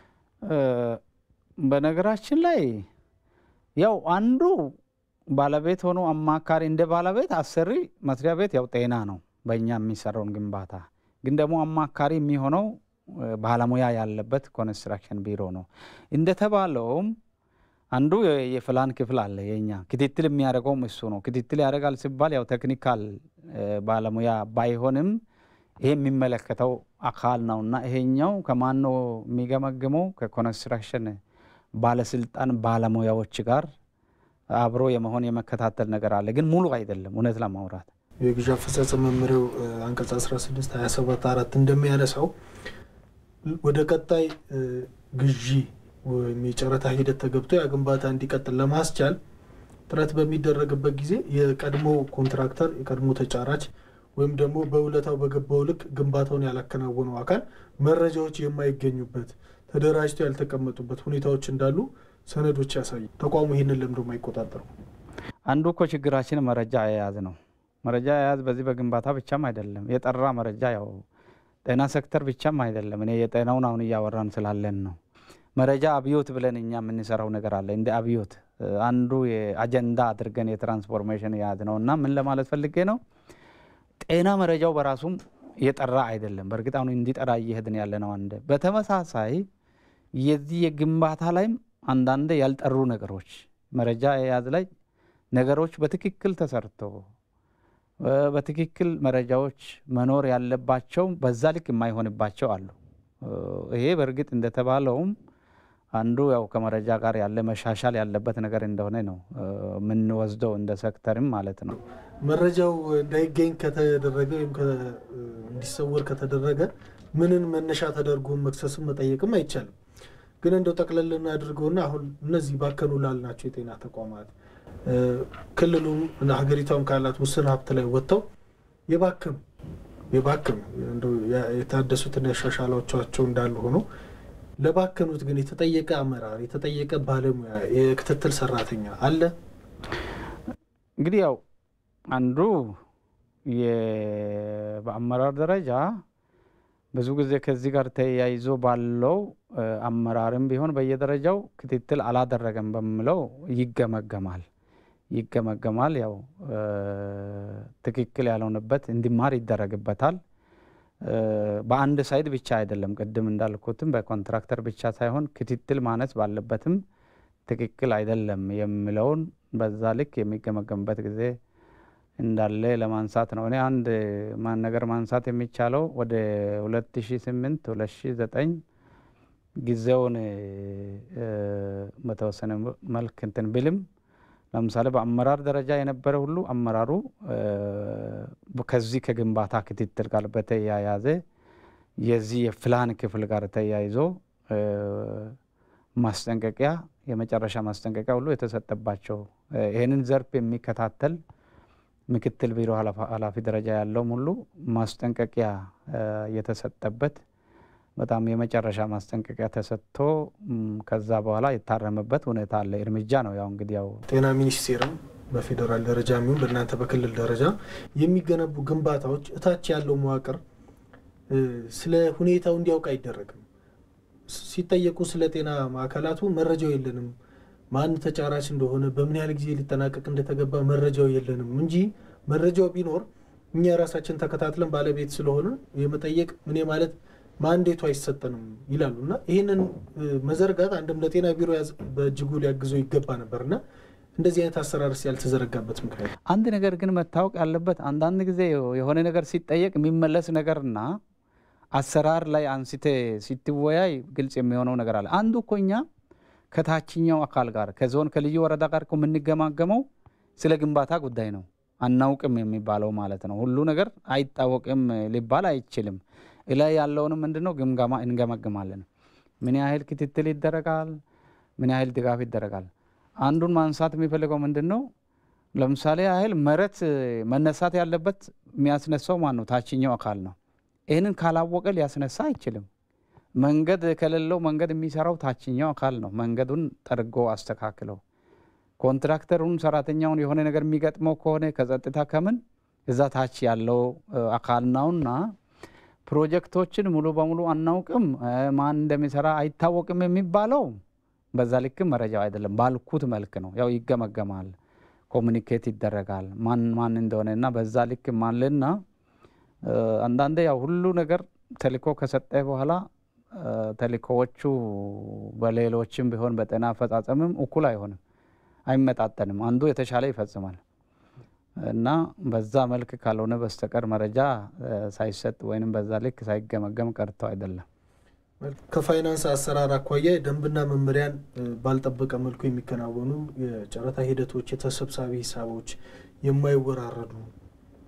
በነገራችን ላይ ያው አንዱ ባለቤት ሆኖ አማካሪ እንደ ባለቤት አሰሪ መስሪያ ቤት ያው ጤና ነው በእኛ የሚሰራውን ግንባታ ግን ደግሞ አማካሪ የሚሆነው ባለሙያ ያለበት ኮንስትራክሽን ቢሮ ነው። እንደተባለውም አንዱ የፕላን ክፍል አለ። የኛ ክትትል የሚያደርገውም እሱ ነው። ክትትል ያደርጋል ሲባል ያው ቴክኒካል ባለሙያ ባይሆንም ይሄ የሚመለከተው አካል ነው እና ይሄኛው ከማን ነው የሚገመግመው? ከኮንስትራክሽን ባለስልጣን ባለሙያዎች ጋር አብሮ የመሆን የመከታተል ነገር አለ። ግን ሙሉ አይደለም እውነት ለማውራት የግዢ አፈጻጸም መመሪያው አንቀጽ 16 27 አራት እንደሚያነሳው ወደ ቀጣይ ግዢ ወይም የጨረታ ሂደት ተገብቶ ያ ግንባታ እንዲቀጥል ለማስቻል ጥረት በሚደረግበት ጊዜ የቀድሞ ኮንትራክተር የቀድሞ ተጫራች ወይም ደግሞ በውለታው በገባው ልክ ግንባታውን ያላከናወነው አካል መረጃዎች የማይገኙበት ተደራጅተው ያልተቀመጡበት ሁኔታዎች እንዳሉ ሰነዶች ያሳዩ። ተቋሙ ይህንን ለምዶ የማይቆጣጠሩ አንዱ እኮ ችግራችን መረጃ አያያዝ ነው። መረጃ አያያዝ በዚህ በግንባታ ብቻም አይደለም፣ የጠራ መረጃ ያው ጤና ሴክተር ብቻም አይደለም። እኔ የጤናውን አሁን እያወራን ስላለን ነው። መረጃ አብዮት ብለን እኛ የምንሰራው ነገር አለ። እንደ አብዮት አንዱ የአጀንዳ አድርገን የትራንስፎርሜሽን የያዝ ነው እና ምን ለማለት ፈልጌ ነው ጤና መረጃው በራሱም የጠራ አይደለም። በእርግጥ አሁን እንዲጠራ እየሄድን ያለ ነው። አንድ በተመሳሳይ የዚህ የግንባታ ላይም አንዳንድ ያልጠሩ ነገሮች መረጃ የያዝ ላይ ነገሮች በትክክል ተሰርቶ በትክክል መረጃዎች መኖር ያለባቸው በዛ ልክ የማይሆንባቸው አሉ። ይሄ በእርግጥ እንደተባለውም አንዱ ያው ከመረጃ ጋር ያለ መሻሻል ያለበት ነገር እንደሆነ ነው የምንወስደው እንደ ሴክተርም ማለት ነው። መረጃው እንዳይገኝ ከተደረገ ወይም እንዲሰወር ከተደረገ ምንን መነሻ ተደርጎ መክሰስም መጠየቅም አይቻልም። ግን እንደው ጠቅለል እናድርገውና አሁን እነዚህ ባከኑ ላልናቸው የጤና ተቋማት ክልሉም ሀገሪቷም ካላት ውስን ሀብት ላይ ወጥተው የባክም የባክም የታደሱትና ያሻሻሏቸው እንዳሉ ሆኖ ለባከኑት ግን የተጠየቀ አመራር የተጠየቀ ባለሙያ የክትትል ሰራተኛ አለ። እንግዲህ ያው አንዱ በአመራር ደረጃ ብዙ ጊዜ ከዚህ ጋር ተያይዞ ባለው አመራርም ቢሆን በየደረጃው ክትትል አላደረገም በሚለው ይገመገማል ይገመገማል። ያው ትክክል ያልሆነበት እንዲማር ይደረግበታል። በአንድ ሳይድ ብቻ አይደለም። ቅድም እንዳልኩትም በኮንትራክተር ብቻ ሳይሆን ክትትል ማነስ ባለበትም ትክክል አይደለም የሚለውን በዛ ልክ የሚገመገምበት ጊዜ እንዳለ ለማንሳት ነው። እኔ አንድ ማን ነገር ማንሳት የሚቻለው ወደ 2008 2009 ጊዜውን በተወሰነ መልክ እንትን ብልም ለምሳሌ በአመራር ደረጃ የነበረ ሁሉ አመራሩ ከዚህ ከግንባታ ክትትል ጋር በተያያዘ የዚህ የፕላን ክፍል ጋር ተያይዞ ማስጠንቀቂያ የመጨረሻ ማስጠንቀቂያ ሁሉ የተሰጠባቸው ይህንን ዘርፍ የሚከታተል ምክትል ቢሮ ኃላፊ ደረጃ ያለውም ሁሉ ማስጠንቀቂያ የተሰጠበት በጣም የመጨረሻ ማስጠንቀቂያ ተሰጥቶ ከዛ በኋላ የታረመበት ሁኔታ አለ። እርምጃ ነው ያው እንግዲህ ያው ጤና ሚኒስቴርም በፌዴራል ደረጃ የሚሆን በእናንተ በክልል ደረጃ የሚገነቡ ግንባታዎች እታች ያለው መዋቅር ስለ ሁኔታው እንዲያውቅ አይደረግም። ሲጠየቁ ስለ ጤና ማዕከላቱ መረጃው የለንም፣ ማን ተጫራች እንደሆነ፣ በምን ያህል ጊዜ ሊጠናቀቅ እንደተገባ መረጃው የለንም እንጂ መረጃው ቢኖር እኛ ራሳችን ተከታትለን ባለቤት ስለሆነ የመጠየቅ ምን ማለት ማንዴቱ አይሰጠንም ይላሉ እና ይህንን መዘርጋት አንድም ለጤና ቢሮ በእጅጉ ሊያግዘው ይገባ ነበር እና እንደዚህ አይነት አሰራርስ ያልተዘረጋበት ምክንያት አንድ ነገር ግን መታወቅ ያለበት አንዳንድ ጊዜ የሆነ ነገር ሲጠየቅ የሚመለስ ነገርና አሰራር ላይ አንስቴ ሲትወያይ ግልጽ የሚሆነው ነገር አለ። አንዱ እኮ እኛ ከታችኛው አካል ጋር ከዞን ከልዩ ወረዳ ጋር እኮ የምንገማገመው ስለ ግንባታ ጉዳይ ነው። አናውቅም የሚባለው ማለት ነው። ሁሉ ነገር አይታወቅም ሊባል አይችልም። እላይ ያለውንም ምንድን ነው ግምገማ እንገመግማለን። ምን ያህል ክትትል ይደረጋል? ምን ያህል ድጋፍ ይደረጋል? አንዱን ማንሳት የሚፈልገው ምንድን ነው? ለምሳሌ ያህል መሬት መነሳት ያለበት የሚያስነሳው ማን ነው? ታችኛው አካል ነው። ይህንን ካላወቀ ሊያስነሳ አይችልም። መንገድ ከሌለው መንገድ የሚሰራው ታችኛው አካል ነው። መንገዱን ጠርጎ አስተካክለው ኮንትራክተሩን ሰራተኛውን የሆነ ነገር የሚገጥመው ከሆነ ከጸጥታ ከምን እዛ ታች ያለው አካል ነውና ፕሮጀክቶችን ሙሉ በሙሉ አናውቅም፣ ማን እንደሚሰራ አይታወቅም የሚባለው በዛ ልክ መረጃው አይደለም። ባልኩት መልክ ነው። ያው ይገመገማል፣ ኮሚኒኬት ይደረጋል ማን ማን እንደሆነ እና በዛ ልክ ማልና አንዳንዴ ያው ሁሉ ነገር ተልእኮ ከሰጠ በኋላ ተልእኮዎቹ በሌሎችም ቢሆን በጤና አፈጻጸምም እኩል አይሆንም፣ አይመጣጠንም። አንዱ የተሻለ ይፈጽማል እና በዛ መልክ ካልሆነ በስተቀር መረጃ ሳይሰጥ ወይም በዛ ልክ ሳይገመገም ቀርቶ አይደለም። ከፋይናንስ አሰራር አኳያ ደንብና መመሪያን ባልጠበቀ መልኩ የሚከናወኑ የጨረታ ሂደቶች፣ የተሰብሳቢ ሂሳቦች የማይወራረዱ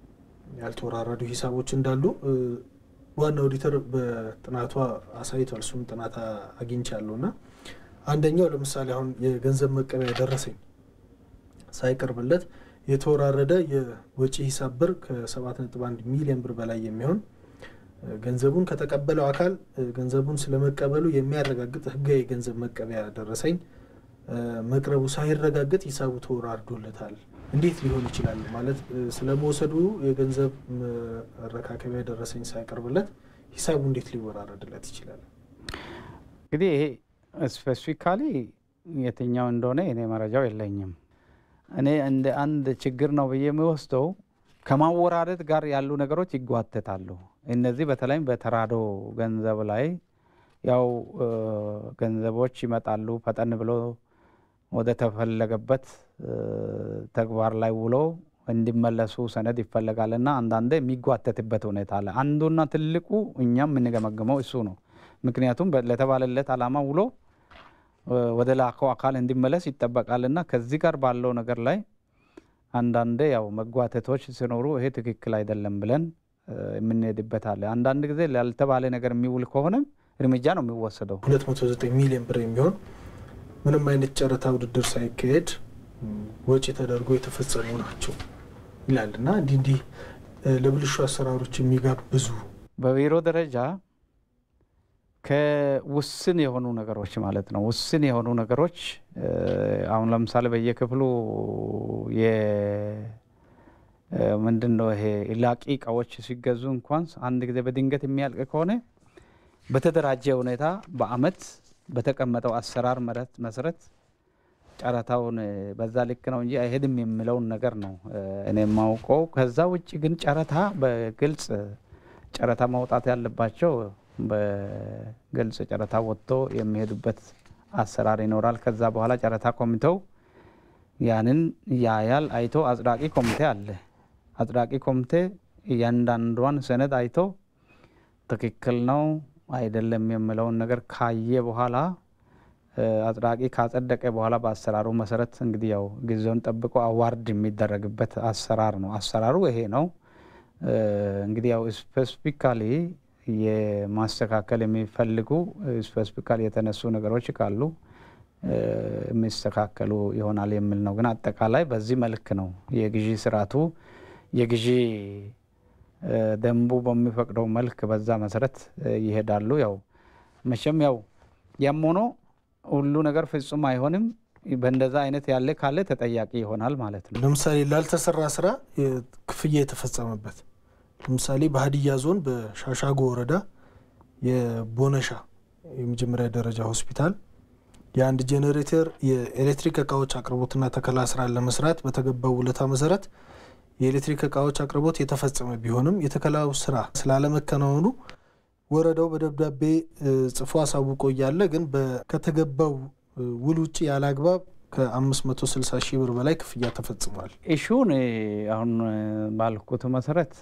ያልተወራረዱ ሂሳቦች እንዳሉ ዋና ኦዲተር በጥናቷ አሳይቷል። እሱም ጥናት አግኝቻለሁ እና አንደኛው ለምሳሌ አሁን የገንዘብ መቀበያ ደረሰኝ ሳይቀርብለት የተወራረደ የወጪ ሂሳብ ብር ከ7.1 ሚሊዮን ብር በላይ የሚሆን ገንዘቡን ከተቀበለው አካል ገንዘቡን ስለመቀበሉ የሚያረጋግጥ ሕጋዊ የገንዘብ መቀበያ ደረሰኝ መቅረቡ ሳይረጋገጥ ሂሳቡ ተወራርዶለታል። እንዴት ሊሆን ይችላል? ማለት ስለመውሰዱ የገንዘብ መረካከቢያ ደረሰኝ ሳይቀርብለት ሂሳቡ እንዴት ሊወራረድለት ይችላል? እንግዲህ ይሄ ስፔሲፊካሊ የትኛው እንደሆነ እኔ መረጃው የለኝም። እኔ እንደ አንድ ችግር ነው ብዬ የሚወስደው ከማወራረድ ጋር ያሉ ነገሮች ይጓተታሉ። እነዚህ በተለይም በተራዶ ገንዘብ ላይ ያው ገንዘቦች ይመጣሉ ፈጠን ብሎ ወደ ተፈለገበት ተግባር ላይ ውሎ እንዲመለሱ ሰነድ ይፈለጋል እና አንዳንዴ የሚጓተትበት ሁኔታ አለ። አንዱና ትልቁ እኛም የምንገመግመው እሱ ነው። ምክንያቱም ለተባለለት ዓላማ ውሎ ወደ ላከው አካል እንዲመለስ ይጠበቃል እና ከዚህ ጋር ባለው ነገር ላይ አንዳንዴ ያው መጓተቶች ሲኖሩ ይሄ ትክክል አይደለም ብለን የምንሄድበት አለ። አንዳንድ ጊዜ ላልተባለ ነገር የሚውል ከሆነም እርምጃ ነው የሚወሰደው። 209 ሚሊዮን ብር የሚሆን ምንም አይነት ጨረታ ውድድር ሳይካሄድ ወጪ ተደርጎ የተፈጸሙ ናቸው ይላል እና እንዲህ እንዲህ ለብልሹ አሰራሮች የሚጋብዙ በቢሮ ደረጃ ከውስን የሆኑ ነገሮች ማለት ነው። ውስን የሆኑ ነገሮች አሁን ለምሳሌ በየክፍሉ ምንድን ነው ይሄ ላቂ እቃዎች ሲገዙ እንኳን አንድ ጊዜ በድንገት የሚያልቅ ከሆነ በተደራጀ ሁኔታ በአመት በተቀመጠው አሰራር መሰረት ጨረታውን በዛ ልክ ነው እንጂ አይሄድም የሚለውን ነገር ነው እኔ የማውቀው። ከዛ ውጭ ግን ጨረታ በግልጽ ጨረታ ማውጣት ያለባቸው በግልጽ ጨረታ ወጥቶ የሚሄዱበት አሰራር ይኖራል። ከዛ በኋላ ጨረታ ኮሚቴው ያንን ያያል። አይቶ አጽዳቂ ኮሚቴ አለ። አጽዳቂ ኮሚቴ እያንዳንዷን ሰነድ አይቶ ትክክል ነው አይደለም የሚለውን ነገር ካየ በኋላ አጽዳቂ ካጸደቀ በኋላ በአሰራሩ መሰረት እንግዲህ ያው ጊዜውን ጠብቆ አዋርድ የሚደረግበት አሰራር ነው። አሰራሩ ይሄ ነው። እንግዲህ ያው ስፔሲፊካሊ የማስተካከል የሚፈልጉ ስፔሲፊካሊ የተነሱ ነገሮች ካሉ የሚስተካከሉ ይሆናል የሚል ነው። ግን አጠቃላይ በዚህ መልክ ነው የግዢ ስርዓቱ የግዢ ደንቡ በሚፈቅደው መልክ በዛ መሰረት ይሄዳሉ። ያው መቼም ያው ያም ሆኖ ሁሉ ነገር ፍጹም አይሆንም። በእንደዛ አይነት ያለ ካለ ተጠያቂ ይሆናል ማለት ነው። ለምሳሌ ላልተሰራ ስራ ክፍያ የተፈጸመበት ለምሳሌ በሀዲያ ዞን በሻሻጎ ወረዳ የቦነሻ የመጀመሪያ ደረጃ ሆስፒታል የአንድ ጄኔሬተር የኤሌክትሪክ እቃዎች አቅርቦትና ተከላ ስራን ለመስራት በተገባው ውለታ መሰረት የኤሌክትሪክ እቃዎች አቅርቦት የተፈጸመ ቢሆንም የተከላው ስራ ስላለመከናወኑ ወረዳው በደብዳቤ ጽፎ አሳውቆ እያለ ግን ከተገባው ውል ውጭ ያለ አግባብ ከ560 ሺህ ብር በላይ ክፍያ ተፈጽሟል። ኢሹን አሁን ባልኩት መሰረት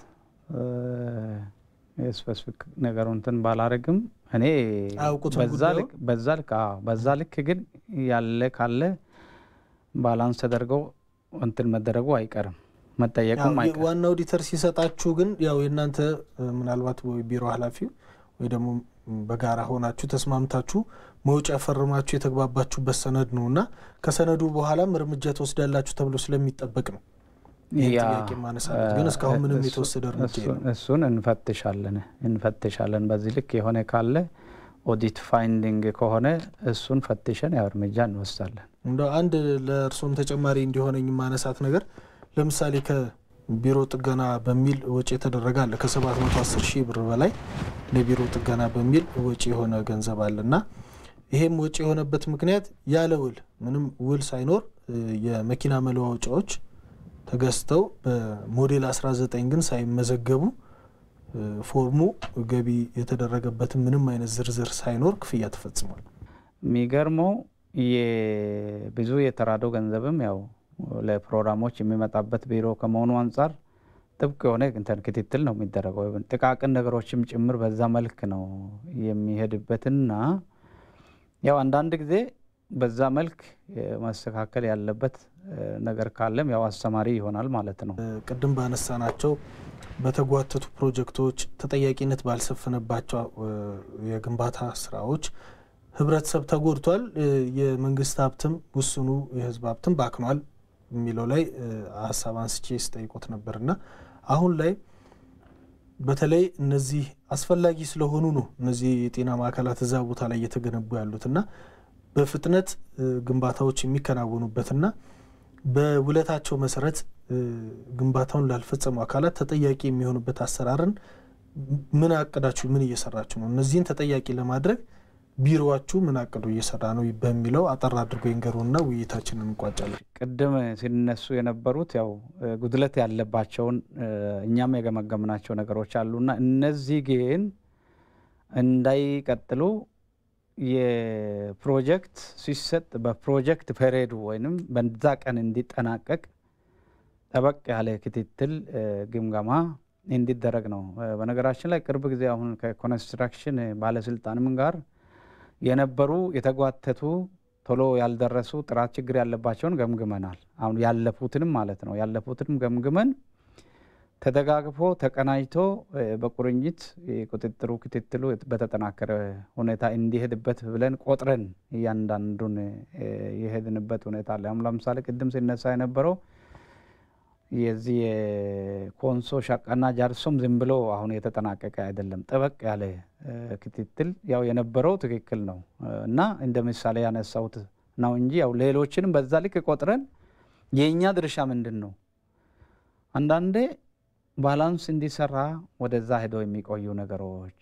ስፔሲፊክ ነገሩ እንትን ባላረግም እኔ በዛ ልክ በዛ ልክ ግን ያለ ካለ ባላንስ ተደርገው እንትን መደረጉ አይቀርም መጠየቁም አይቀርም። ዋና ኦዲተር ሲሰጣችሁ ግን ያው የእናንተ ምናልባት ወይ ቢሮ ኃላፊው ወይ ደግሞ በጋራ ሆናችሁ ተስማምታችሁ መውጫ ፈርማችሁ የተግባባችሁበት ሰነድ ነው እና ከሰነዱ በኋላም እርምጃ ትወስዳላችሁ ተብሎ ስለሚጠበቅ ነው ይህን ጥያቄ ማነሳለት። ግን እስካሁን ምንም የተወሰደ እርምጃ የለም። እሱን እንፈትሻለን እንፈትሻለን። በዚህ ልክ የሆነ ካለ ኦዲት ፋይንዲንግ ከሆነ እሱን ፈትሸን ያው እርምጃ እንወስዳለን። እንደ አንድ ለእርሶም ተጨማሪ እንዲሆነኝ ማነሳት ነገር ለምሳሌ ከቢሮ ጥገና በሚል ወጪ የተደረገ አለ ከ710 ሺህ ብር በላይ ለቢሮ ጥገና በሚል ወጪ የሆነ ገንዘብ አለ እና ይሄም ወጪ የሆነበት ምክንያት ያለ ውል ምንም ውል ሳይኖር የመኪና መለዋወጫዎች ተገዝተው በሞዴል 19 ግን ሳይመዘገቡ ፎርሙ ገቢ የተደረገበትን ምንም አይነት ዝርዝር ሳይኖር ክፍያ ተፈጽሟል። የሚገርመው ብዙ የተራዶ ገንዘብም ያው ለፕሮግራሞች የሚመጣበት ቢሮ ከመሆኑ አንጻር ጥብቅ የሆነ እንትን ክትትል ነው የሚደረገው። ጥቃቅን ነገሮችም ጭምር በዛ መልክ ነው የሚሄድበትና ያው አንዳንድ ጊዜ በዛ መልክ ማስተካከል ያለበት ነገር ካለም ያው አስተማሪ ይሆናል ማለት ነው። ቅድም ባነሳናቸው በተጓተቱ ፕሮጀክቶች ተጠያቂነት ባልሰፈነባቸው የግንባታ ስራዎች ህብረተሰብ ተጎድቷል፣ የመንግስት ሀብትም ውስኑ የህዝብ ሀብትም ባክኗል የሚለው ላይ ሀሳብ አንስቼ ስጠይቆት ነበርና አሁን ላይ በተለይ እነዚህ አስፈላጊ ስለሆኑ ነው እነዚህ የጤና ማዕከላት እዛ ቦታ ላይ እየተገነቡ ያሉትና በፍጥነት ግንባታዎች የሚከናወኑበትና በውለታቸው መሰረት ግንባታውን ላልፈጸሙ አካላት ተጠያቂ የሚሆኑበት አሰራርን ምን አቅዳችሁ ምን እየሰራችሁ ነው? እነዚህን ተጠያቂ ለማድረግ ቢሮዋችሁ ምን አቅዶ እየሰራ ነው በሚለው አጠር አድርጎ ይንገሩና ውይይታችንን እንቋጫለን። ቅድም ሲነሱ የነበሩት ያው ጉድለት ያለባቸውን እኛም የገመገምናቸው ነገሮች አሉና እነዚህ ግን እንዳይቀጥሉ የፕሮጀክት ሲሰጥ በፕሮጀክት ፔሬዱ ወይም በዛ ቀን እንዲጠናቀቅ ጠበቅ ያለ ክትትል ግምገማ እንዲደረግ ነው። በነገራችን ላይ ቅርብ ጊዜ አሁን ከኮንስትራክሽን ባለስልጣንም ጋር የነበሩ የተጓተቱ ቶሎ ያልደረሱ ጥራት ችግር ያለባቸውን ገምግመናል። አሁን ያለፉትንም ማለት ነው ያለፉትንም ገምግመን ተደጋግፎ ተቀናጅቶ በቁርኝት ቁጥጥሩ ክትትሉ በተጠናከረ ሁኔታ እንዲሄድበት ብለን ቆጥረን እያንዳንዱን የሄድንበት ሁኔታ አለ። አሁን ለምሳሌ ቅድም ሲነሳ የነበረው የዚህ የኮንሶ ሸቃና ጃርሶም ዝም ብሎ አሁን የተጠናቀቀ አይደለም። ጠበቅ ያለ ክትትል ያው የነበረው ትክክል ነው እና እንደ ምሳሌ ያነሳሁት ነው እንጂ ያው ሌሎችንም በዛ ልክ ቆጥረን የእኛ ድርሻ ምንድን ነው? አንዳንዴ ባላንስ እንዲሰራ ወደዛ ሄደው የሚቆዩ ነገሮች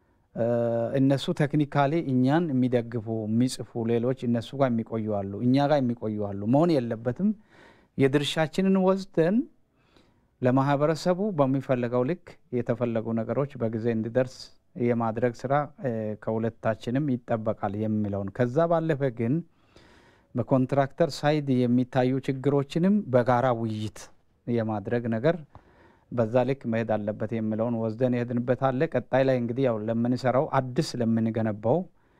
እነሱ ቴክኒካሊ እኛን የሚደግፉ የሚጽፉ ሌሎች እነሱ ጋር የሚቆዩ አሉ፣ እኛ ጋር የሚቆዩ አሉ። መሆን የለበትም። የድርሻችንን ወስደን ለማህበረሰቡ በሚፈለገው ልክ የተፈለጉ ነገሮች በጊዜ እንዲደርስ የማድረግ ስራ ከሁለታችንም ይጠበቃል የሚለውን ከዛ ባለፈ ግን በኮንትራክተር ሳይድ የሚታዩ ችግሮችንም በጋራ ውይይት የማድረግ ነገር በዛ ልክ መሄድ አለበት የሚለውን ወስደን የሄድንበት አለ። ቀጣይ ላይ እንግዲህ ያው ለምንሰራው አዲስ ለምንገነባው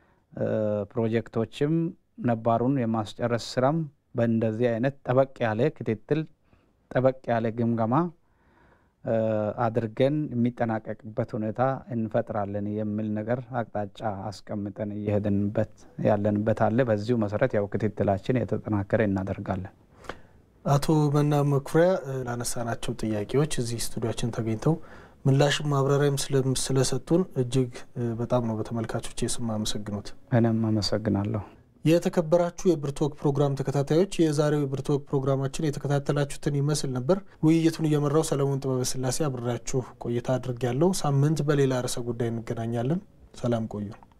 ፕሮጀክቶችም ነባሩን የማስጨረስ ስራም በእንደዚህ አይነት ጠበቅ ያለ ክትትል ጠበቅ ያለ ግምገማ አድርገን የሚጠናቀቅበት ሁኔታ እንፈጥራለን የሚል ነገር አቅጣጫ አስቀምጠን እየሄድንበት ያለንበት አለ። በዚሁ መሰረት ያው ክትትላችን የተጠናከረ እናደርጋለን። አቶ መና መኩሪያ ላነሳናቸው ጥያቄዎች እዚህ ስቱዲያችን ተገኝተው ምላሽም ማብራሪያም ስለሰጡን እጅግ በጣም ነው በተመልካቾች የስም አመሰግኖት። እኔም አመሰግናለሁ። የተከበራችሁ የብርቶክ ፕሮግራም ተከታታዮች የዛሬው የብርቶክ ፕሮግራማችን የተከታተላችሁትን ይመስል ነበር። ውይይቱን እየመራው ሰለሞን ጥበበ ስላሴ አብሬያችሁ ቆይታ አድርጌያለሁ። ሳምንት በሌላ ርዕሰ ጉዳይ እንገናኛለን። ሰላም ቆዩ።